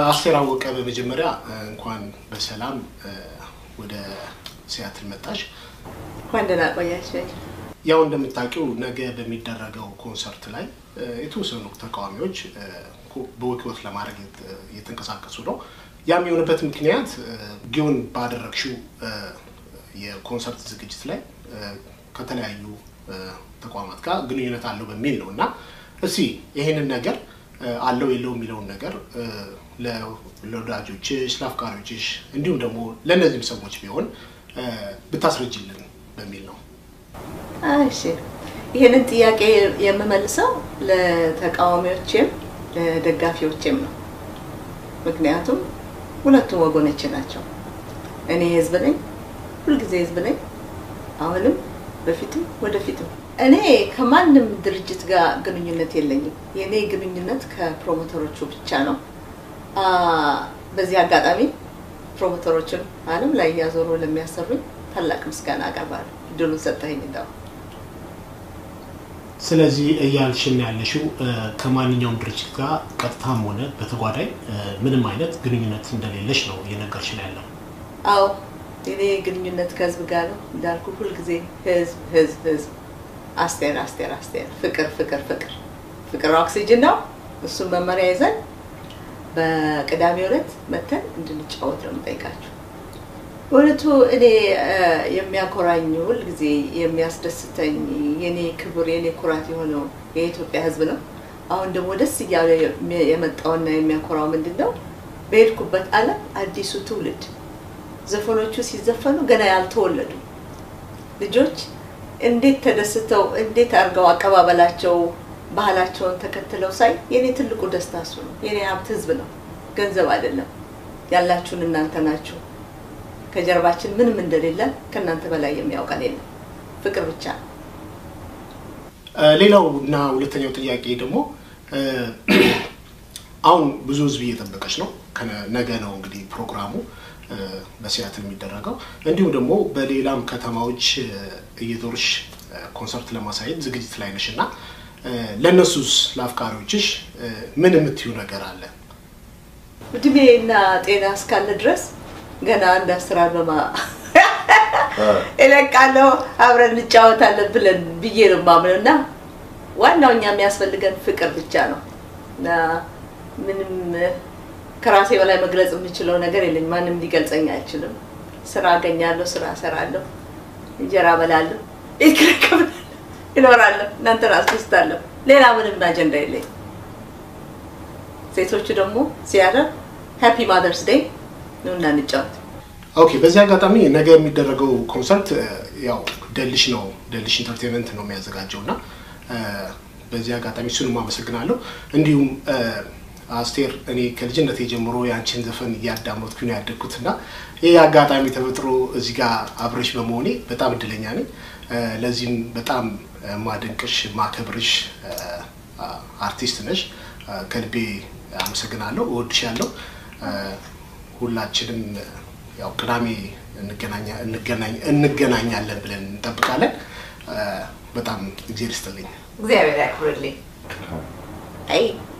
አስቴር አወቀ በመጀመሪያ እንኳን በሰላም ወደ ሲያትል መጣሽ። እንኳን ደህና ቆያችሁ። ያው እንደምታውቂው ነገ በሚደረገው ኮንሰርት ላይ የተወሰኑ ተቃዋሚዎች በወኪወት ለማድረግ እየተንቀሳቀሱ ነው። ያም የሆነበት ምክንያት ጊዮን ባደረግሽው የኮንሰርት ዝግጅት ላይ ከተለያዩ ተቋማት ጋር ግንኙነት አለው በሚል ነው እና እስቲ ይሄንን ነገር አለው የለው የሚለውን ነገር ለወዳጆችሽ፣ ለአፍቃሪዎችሽ እንዲሁም ደግሞ ለእነዚህም ሰዎች ቢሆን ብታስረጅልን በሚል ነው። እሺ ይህንን ጥያቄ የምመልሰው ለተቃዋሚዎችም ለደጋፊዎችም ነው። ምክንያቱም ሁለቱም ወገኖች ናቸው። እኔ ህዝብ ነኝ፣ ሁልጊዜ ህዝብ ነኝ፣ አሁንም በፊትም ወደፊትም። እኔ ከማንም ድርጅት ጋር ግንኙነት የለኝም። የእኔ ግንኙነት ከፕሮሞተሮቹ ብቻ ነው። በዚህ አጋጣሚ ፕሮሞተሮችን ዓለም ላይ እያዞሩ ለሚያሰሩኝ ታላቅ ምስጋና አቀርባለሁ። እድሉን ሰጠኸኝ እንደው ስለዚህ እያልሽን ያለሽው ከማንኛውም ድርጅት ጋር ቀጥታም ሆነ በተጓዳኝ ምንም አይነት ግንኙነት እንደሌለሽ ነው እየነገርሽን ያለው። አዎ የኔ ግንኙነት ከህዝብ ጋር ነው እንዳልኩ፣ ሁልጊዜ ህዝብ ህዝብ ህዝብ፣ አስቴር አስቴር አስቴር፣ ፍቅር ፍቅር ፍቅር ፍቅር ኦክሲጅን ነው። እሱን መመሪያ ይዘን በቅዳሜ ዕለት መተን እንድንጫወት ነው የምጠይቃችሁ። በእውነቱ እኔ የሚያኮራኝ ሁልጊዜ የሚያስደስተኝ የኔ ክብር የኔ ኩራት የሆነው የኢትዮጵያ ህዝብ ነው። አሁን ደግሞ ደስ እያለ የመጣውና የሚያኮራው ምንድን ነው? በሄድኩበት ዓለም አዲሱ ትውልድ ዘፈኖቹ ሲዘፈኑ ገና ያልተወለዱ ልጆች እንዴት ተደስተው እንዴት አድርገው አቀባበላቸው ባህላቸውን ተከትለው ሳይ የኔ ትልቁ ደስታ እሱ ነው። የኔ ሀብት ህዝብ ነው፣ ገንዘብ አይደለም። ያላችሁን እናንተ ናችሁ። ከጀርባችን ምንም እንደሌለ ከእናንተ በላይ የሚያውቀን የለም። ፍቅር ብቻ ነው። ሌላው እና ሁለተኛው ጥያቄ ደግሞ አሁን ብዙ ህዝብ እየጠበቀች ነው። ነገ ነው እንግዲህ ፕሮግራሙ በሲያትል የሚደረገው እንዲሁም ደግሞ በሌላም ከተማዎች እየዞርሽ ኮንሰርት ለማሳየት ዝግጅት ላይ ነሽ እና ለእነሱስ ለአፍቃሪዎችሽ ምን የምትዩ ነገር አለ? እድሜ እና ጤና እስካለ ድረስ ገና አንድ አስር አበባ እለቃለሁ አብረን እንጫወታለን ብለን ብዬ ነው የማምነው እና ዋናው እኛ የሚያስፈልገን ፍቅር ብቻ ነው እና ምንም ከራሴ በላይ መግለጽ የምችለው ነገር የለኝ። ማንም ሊገልጸኝ አይችልም። ስራ አገኛለሁ፣ ስራ እሰራለሁ፣ እንጀራ በላለሁ፣ ይክረከብላለሁ፣ ይኖራለሁ፣ እናንተን አስደስታለሁ። ሌላ ምንም አጀንዳ የለኝ። ሴቶቹ ደግሞ ሲያደር ሃፒ ማዘርስ ዴይ ነው እና እንጫወት። ኦኬ። በዚህ አጋጣሚ ነገ የሚደረገው ኮንሰርት ያው ደልሽ ነው ደልሽ ኢንተርቴንመንት ነው የሚያዘጋጀው እና በዚህ አጋጣሚ እሱንም አመሰግናለሁ። እንዲሁም አስቴር እኔ ከልጅነት ጀምሮ የአንቺን ዘፈን እያዳመጥኩ ነው ያደግኩት እና ይህ አጋጣሚ ተፈጥሮ እዚህ ጋር አብረሽ በመሆኔ በጣም እድለኛ ነኝ። ለዚህም በጣም ማደንቅሽ ማከብርሽ አርቲስት ነሽ። ከልቤ አመሰግናለሁ፣ እወድሻለሁ። ሁላችንም ያው ቅዳሜ እንገናኛለን ብለን እንጠብቃለን። በጣም እግዜር ይስጥልኝ። እግዚአብሔር ያክብርልኝ። አይ